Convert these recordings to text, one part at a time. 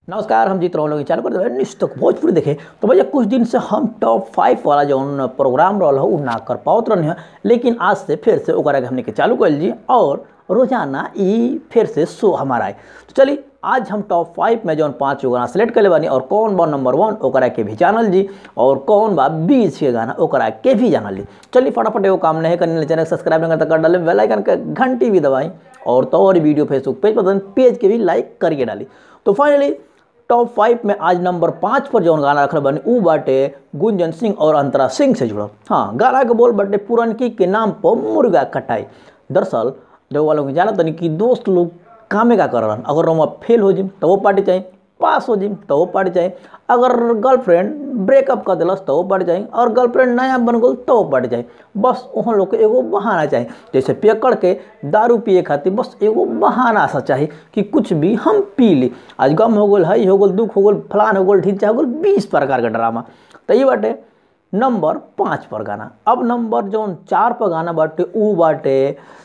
नमस्कार हम जीत रहा लोग चालू कर देवे निश्चित भोजपुरी देखे तो भैया कुछ दिन से हम टॉप फाइव वाला जो प्रोग्राम रहा उ ना कर पावत रहनी है लेकिन आज से फिर से ओकरा के हमने के चालू कर लीजिए और रोजाना ई फिर से शो हमारा आए तो चलिए आज हम टॉप फाइव में जौन पाँच गाना सेलेक्ट कर बानी और कौन बा नंबर वन ओकरा के भी जानल जी और कौन बा बीस के गाना ओकरा के भी जानल जी चलिए फटाफट एगो काम नहीं करने चैनल सब्सक्राइब नहीं करता कर डाले बेल आइकन के घंटी भी दबाई और तो और वीडियो फेसबुक पेज पर पेज के भी लाइक करके डाली तो फाइनली टॉप फाइव में आज नंबर पाँच पर जौन गाना रखल बनी ऊ बाटे गुंजन सिंह और अंतरा सिंह से जुड़ल हाँ गाना के बोल बाटे पुरनकी के नाम पर मुर्गा कटाई दरअसल जो वालों को जाना तनी कि दोस्त लोग कामे का कर रहन अगर हम फेल हो जिम तो वो पार्टी चाहिए पास हो जिम तो वो पार्टी चाहिए अगर गर्लफ्रेंड ब्रेकअप कर दिलस तो वो पार्टी चाहिए और गर्लफ्रेंड नया बन गल तो वो पार्टी चाहिए बस वहाँ लोग के एगो बहाना चाहिए जैसे पियकड़ के दारू पिए खातिर बस एगो बहाना सा चाहिए कि कुछ भी हम पी ली आज गम हो गल हई हो गल दुख हो गल फलान हो गल ढीचा हो गल बीस प्रकार का ड्रामा तो ये बाटे नंबर पाँच पर गाना अब नंबर जौन चार पर गाना बाटे ऊ बाटे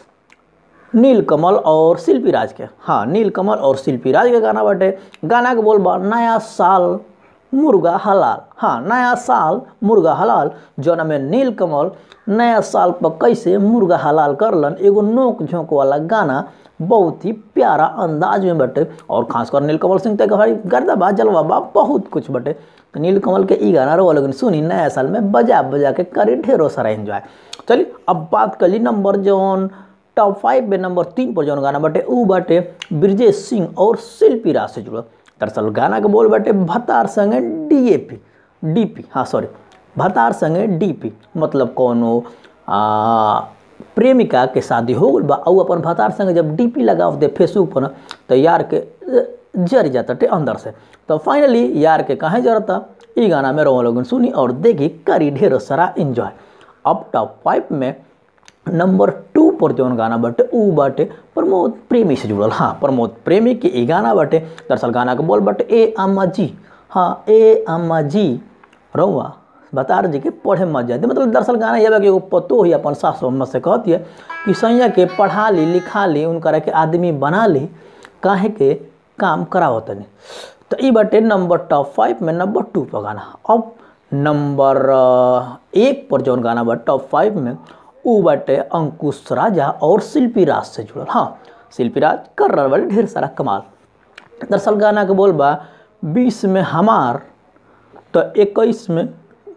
नीलकमल और शिल्पी राज के हाँ नीलकमल और शिल्पी राज के गाना बाटे गाना के बोल बा नया साल मुर्गा हलाल हाँ नया साल मुर्गा हलाल जौन में नीलकमल नया साल पर कैसे मुर्गा हलाल करलन एगो नोक झोंक वाला गाना बहुत ही प्यारा अंदाज में बटे और खासकर नीलकमल सिंह तक भाई गर्दा बा जलवा बा बहुत कुछ बटे तो नीलकमल के ई गाना रो लोगन सुनी नया साल में बजा बजा के करी ढेरों सारा एंजॉय चलिए अब बात करी नंबर जौन टॉप फाइव में नंबर तीन पर जौन गाना बाटे ऊ बाटे ब्रजेश सिंह और शिल्पी राज से जुड़ल दरअसल गाना के बोल बाटे भतार संगे डीएपी डीपी हाँ सॉरी भतार संगे डीपी मतलब कोनो आ, प्रेमिका के शादी हो गल बा और अपन भतार संगे जब डीपी लगाव दे फेसबुक पर तो यार के जर जाता टे अंदर से तो फाइनली यार के कहाँ जरता ई गाना में रो लोगन सुनी और देखी करी ढेर सारा इंजॉय अब टॉप फाइव में नंबर टू पर जौन गाना बाटे ऊ बाटे प्रमोद प्रेमी से जुड़ल हाँ प्रमोद प्रेमी के ई गाना बाटे दरअसल गाना के बोल बाटे ए अम्मा जी हाँ ए अम्मा जी रउआ बता जी के पढ़े मत जाते मतलब दरअसल गाना ये कि एगो पतो ही अपन सास अम्मा से कहती है कि सैया के पढ़ा ली लिखा ली उनकरा के आदमी बना ली काहे के काम करावत तनी तो ई बाटे नंबर टॉप फाइव में नंबर टू पर गाना अब नंबर एक पर जौन गाना बा टॉप फाइव में ऊ बाटे अंकुश राजा और शिल्पी राज से जुड़ल हाँ शिल्पी राज कर रहा बाटे ढेर सारा कमाल दरअसल गाना के बोल बा बीस में हमार तो इक्कीस में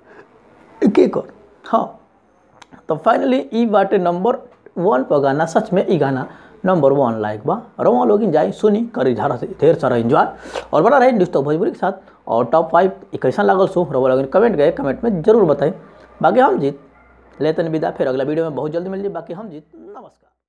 एक और हाँ तो फाइनली ई बाटे नंबर वन पर गाना सच में ई गाना नंबर वन लाइक बा रवा लोग जाए सुनी करी झारा से ढेर सारा एंजॉय और बना रहे डिस्टो भोजपुरी के साथ और टॉप फाइव कैसा लागल सो रवा लोग कमेंट गए कमेंट में जरूर बताएं बाकी हम जीत लेते विदा फिर अगला वीडियो में बहुत जल्दी मिल जाए बाकी हम जीत नमस्कार